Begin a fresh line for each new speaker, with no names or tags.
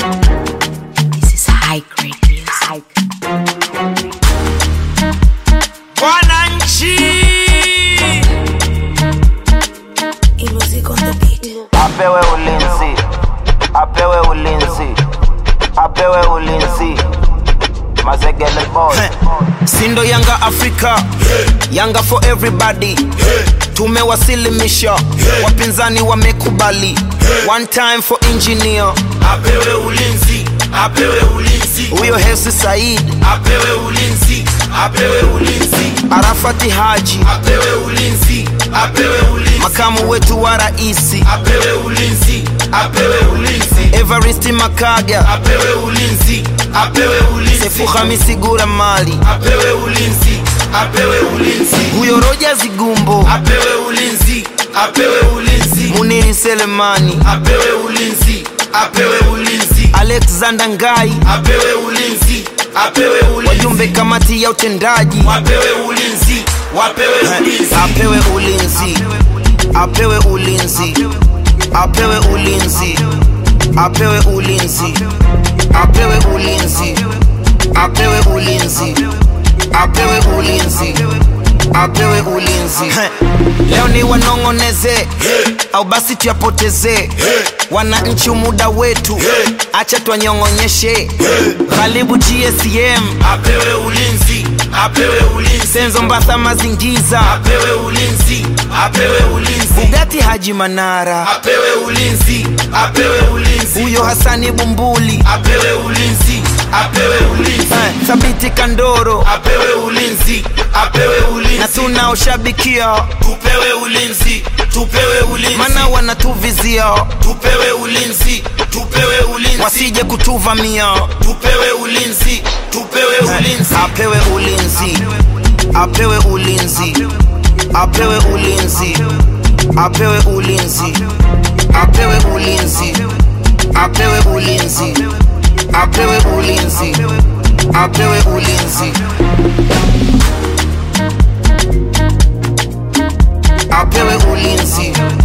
This is high grade music.
Wananchi
E music on the beat.
apewe ulinzi, apewe ulinzi, apewe ulinzi. Mazegele boy,
sindo Yanga Afrika, Yanga for everybody. Tumewasilimisha, wapinzani wamekubali. One time for engineer,
apewe ulinzi apewe ulinzi
huyo Hersi Said,
apewe ulinzi apewe ulinzi
Arafati Haji,
apewe ulinzi apewe ulinzi
makamu wetu wa raisi,
apewe ulinzi apewe ulinzi
Evarist Makaga,
apewe ulinzi apewe ulinzi
Sefu Hamisi Gura Mali,
apewe ulinzi apewe ulinzi
huyo Roja Zigumbo,
apewe ulinzi apewe ulinzi
Muniri Selemani,
apewe ulinzi apewe ulinzi
Alexander Ngai,
apewe ulinzi apewe ulinzi
wajumbe kamati ya utendaji
wapewe ulinzi wapewe ulinzi
apewe ulinzi apewe ulinzi apewe ulinzi apewe ulinzi apewe ulinzi apewe ulinzi apewe ulinzi apewe ulinzi leo ni wanong'oneze au basi tuyapoteze wananchi muda wetu acha twanyong'onyeshe ghalibu gsm
apewe ulinzi apewe ulinzi
senzo mbasa mazingiza
apewe ulinzi apewe ulinzi
bugati haji manara
apewe ulinzi apewe ulinzi
huyo hasani bumbuli
apewe ulinzi apewe ulinzi
eh, thabiti kandoro
apewe ulinzi apewe
na
ulinzi
tunaoshabikia
tupewe ulinzi tupewe ulinzi
mana wanatuvizia
tupewe ulinzi tupewe ulinzi
wasije kutuvamia
tupewe ulinzi tupewe ulinzi
apewe ulinzi apewe ulinzi apewe ulinzi apewe ulinzi apewe ulinzi apewe ulinzi apewe ulinzi apewe ulinzi apewe ulinzi